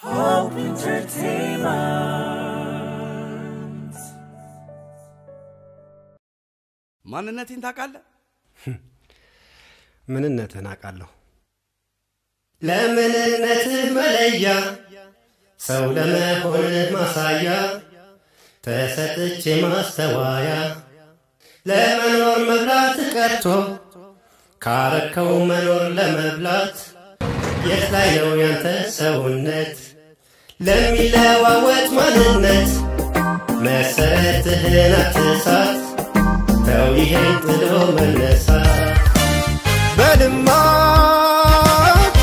Hope Entertainment. ማንነቴን ታውቃለህ? ምንነትህን አውቃለሁ። ለምንነትህ መለያ ሰው ለመሆንህ ማሳያ ተሰጥቼ ማስተዋያ ለመኖር መብላት ቀርቶ ካረከው መኖር ለመብላት የት ላይ ነው ያንተ ሰውነት ለሚለዋወጥ ማንነት መሰረትህን አትሳት ተው ይሄን ጥሎ መነሳት በልማት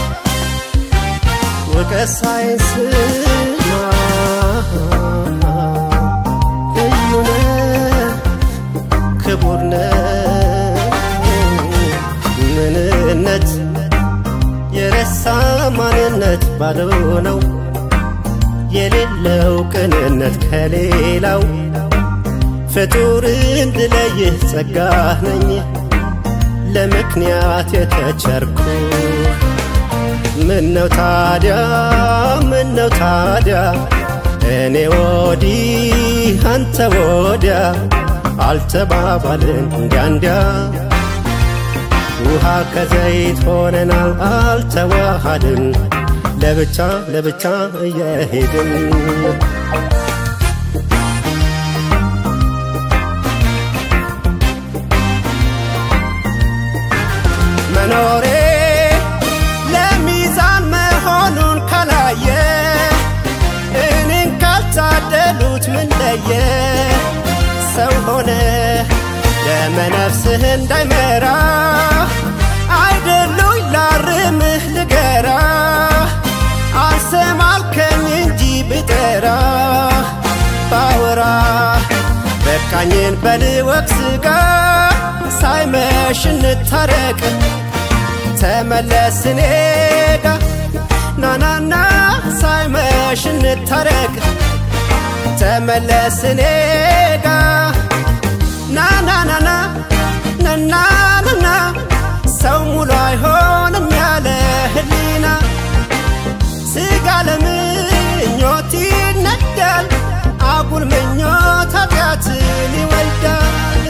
ውቀት ሳይንስማ ልዩ ነህ ክቡር ነህ ምንነት የረሳ ማንነት ባዶ ነው የሌለው ቅንነት ከሌላው ፍጡር እንድለይህ ጸጋህ ነኝ ለምክንያት የተቸርኩ ምነው ታዲያ ምነው ታዲያ እኔ ወዲህ አንተ ወዲያ አልተባባልን እንዲያ እንዲያ ውሃ ከዘይት ሆነናል አልተዋሃድን ለብቻ ለብቻ እየሄድን መኖሬ ለሚዛን መሆኑን ካላየ እኔን ካልታደሉት ምን ለየ ሰው ሆነ ለመነፍስህ እንዳይመራ አይደሉኝ ላርምህ ልገራ አልሰማልከኝ እንጂ ብጠራ ባወራ በቃኝን በልወቅ ስጋ ሳይመሽ እንታረቅ ተመለስ እኔ ጋ ናናና ሳይመሽ እንታረቅ ተመለስ እኔ ጋ ናናናና ናናናና ሰው ሙሉ አይሆንም ያለ ህሊና ስጋ ለምኞት ይነዳል አጉል ምኞት ኃጢአትን ይወልዳል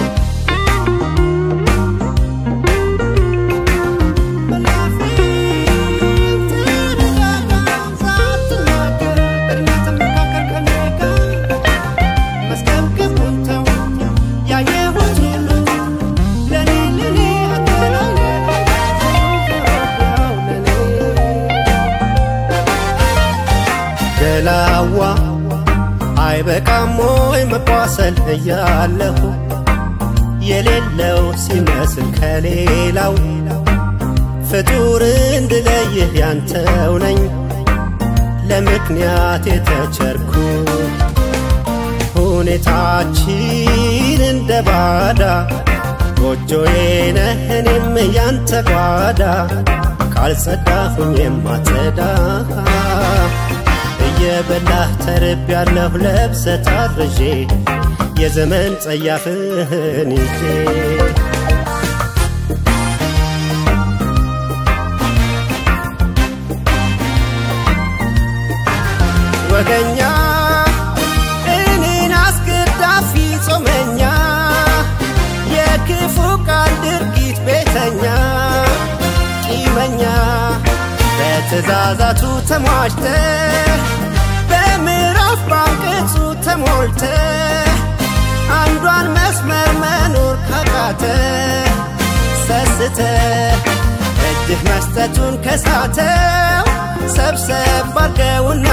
ገላዋ አይበቃም ወይ መቋሰል እያለሁ የሌለው ሲመስል ከሌላው ፍጡር እንድለይህ ያንተው ነኝ ለምክንያት የተቸርኩ ሁኔታችን እንደ ባዳ ጎጆዬ ነህ እኔም ያንተ ጓዳ ካልጸዳሁኝ የማጸዳ እየበላህ ተርብ ያለሁ ለብሰ ታርዤ የዘመን ጸያፍህን ይዤ ወገኛ እኔን አስገዳፊ ጾመኛ የክፉ ቃል ድርጊት ቤተኛ ቂመኛ በትእዛዛቱ ተሟሽተ በምዕራፍ ባንቀጹ ተሞልተ አንዷን መስመር መኖር ካቃተ ሰስተ እጅህ መስጠቱን ከሳተው ሰብሰብ አርገውና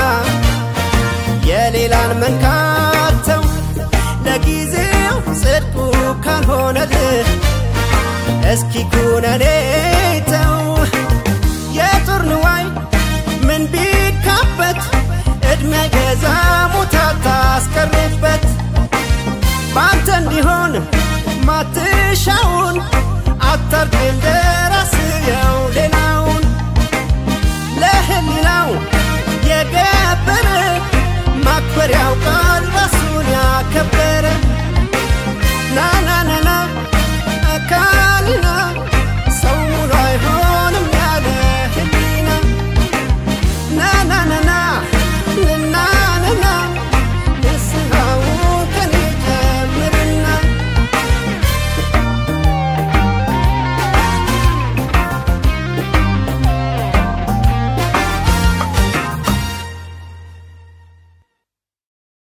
የሌላን መንካተው ለጊዜው ጽድቁ ካልሆነልህ እስኪ ኩነኔ ተው